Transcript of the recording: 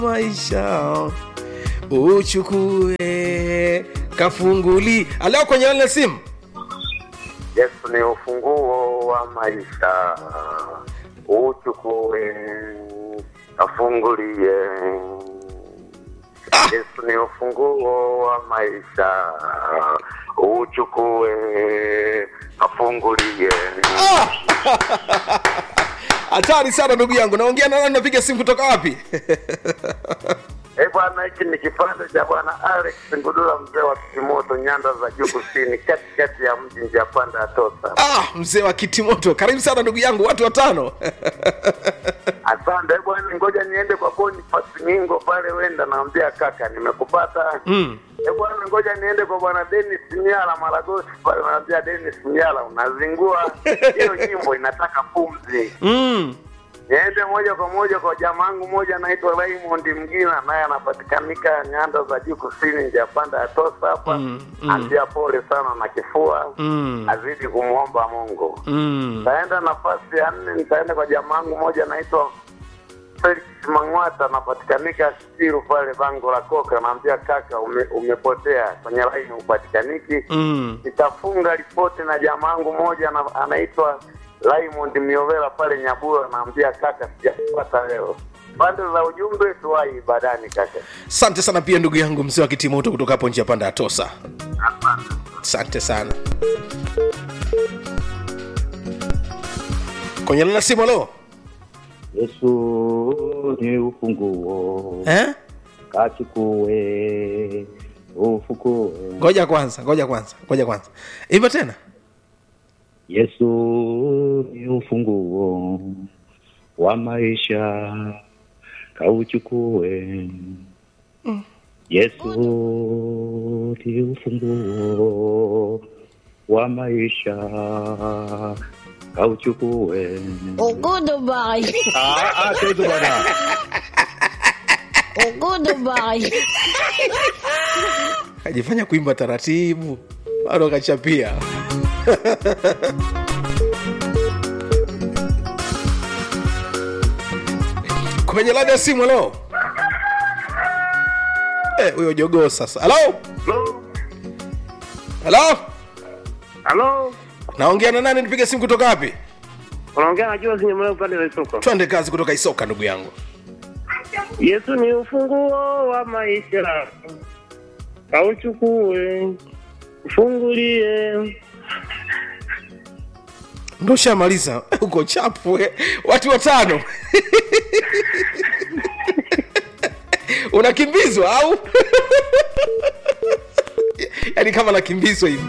maisha uchukue kafunguli aleo kwenye lile simu Yesu ni ufunguo wa maisha, uchukue afungulie. Yesu ni ufunguo wa maisha, uchukue afungulie. hatari sana ndugu yangu naongea na nani napiga simu kutoka wapi Eh bwana, hiki ni kipande cha bwana Alex Ngudula, mzee wa Kimoto, nyanda za juu kusini, katikati ya mji njia panda ya Tosa. ah, mzee wa kitimoto karibu sana ndugu yangu watu watano Asante eh bwana, ngoja niende kwa Boniface Mingo pale, wenda naambia kaka, nimekupata mm. Eh bwana, ngoja niende kwa bwana Dennis Miala Maragosi pale, naambia Dennis Miala, unazingua hiyo nyimbo inataka pumzi. Mm. Niende moja kwa moja kwa jamaangu moja anaitwa Raymond Mgina, naye anapatikanika nyanda za juu kusini, njia panda ya Tosa hapa. Mm, mm. Ambia pole sana na kifua, Mm. azidi kumwomba Mungu. Mm. Nitaenda nafasi ya nne, nitaenda kwa jamaangu moja anaitwa Felix Mang'wata, anapatikanika Siru pale bango la Koka. Naambia kaka, ume, umepotea kwenye laini, upatikaniki Mm. nitafunga ripoti na jamaangu moja ana- anaitwa Raymond Miovela pale Nyabura, naambia kaka, sijapata leo. Pande za ujumbe tuwai ibadani kaka. asante sana pia ndugu yangu mzee wa kitimoto kutoka hapo njia panda ya tosa asante sana kwenye lina simu alo Yesu ni ufunguo, eh? kachukue ufukue. ngoja kwanza ngoja kwanza ngoja kwanza hivyo tena Yesu ni ufunguo wa maisha, kauchukue. Yesu ni ufunguo wa maisha, kauchukue. Goodbye. Ah, ah, kitu bwana. Goodbye. kajifanya kuimba taratibu bado kachapia kwenye lada ya simu halo Eh, huyo jogoo sasa halo halo Halo, naongea na nani nipige simu kutoka wapi unaongea na Jozi Nyamula upande wa Isoko. twende kazi kutoka isoka ndugu yangu Yesu ni ufunguo wa maisha, kauchukue, ufungulie. ndo shamaliza uko chapu eh. watu watano unakimbizwa au yaani kama nakimbizwa hivi